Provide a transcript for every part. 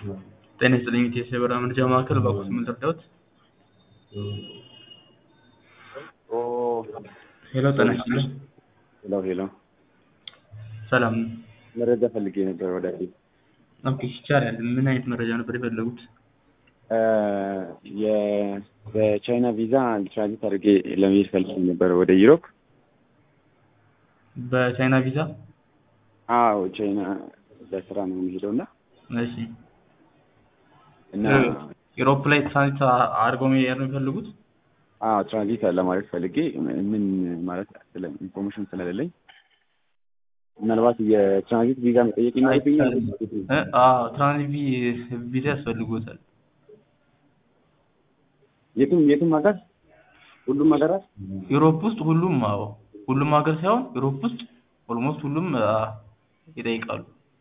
ጤና ይስጥልኝ ኢቴስ የበረራ መረጃ ማዕከል እባክዎት ምን ልርዳዎት? ሄሎ ጤና ይስጥልኝ ሄሎ ሄሎ ሰላም መረጃ ፈልጌ ነበር ወዳጄ። ኦኬ ይቻላል ምን አይነት መረጃ ነበር የፈለጉት? የ- በቻይና ቪዛ ትራንዚት አድርጌ ለመሄድ ፈልጌ ነበር ወደ ዩሮፕ። በቻይና ቪዛ አዎ ቻይና ለስራ ነው የሚሄደው እና እሺ እና ዩሮፕ ላይ ትራንዚት አድርገው መሄድ ነው የሚፈልጉት? አዎ ትራንዚት ለማድረግ ፈልጌ ምን ማለት ስለ ኢንፎርሜሽን ስለሌለኝ ምናልባት የትራንዚት ቪዛ መጠየቅ ይኖርብኛል። እ አዎ ትራንዚት ቪ- ቪዛ ያስፈልጎታል። የትም የትም ሀገር ሁሉም ሀገራት ዩሮፕ ውስጥ ሁሉም አዎ ሁሉም ሀገር ሳይሆን ዩሮፕ ውስጥ ኦልሞስት ሁሉም አ፣ ይጠይቃሉ።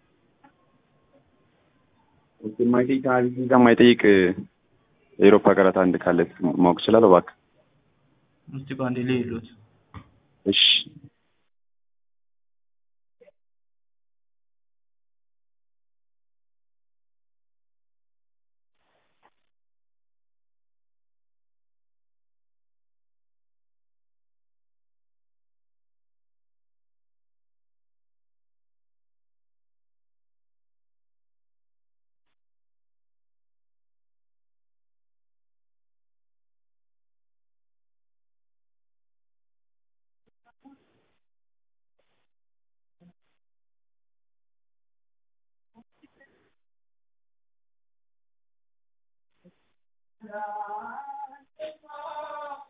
የማይጠይቅ ትራንዚት ቪዛ የማይጠይቅ የአውሮፓ ሀገራት አንድ ካለ ማወቅ እችላለሁ እባክህ? እስቲ ቆይ አንዴ ልይሎት እሺ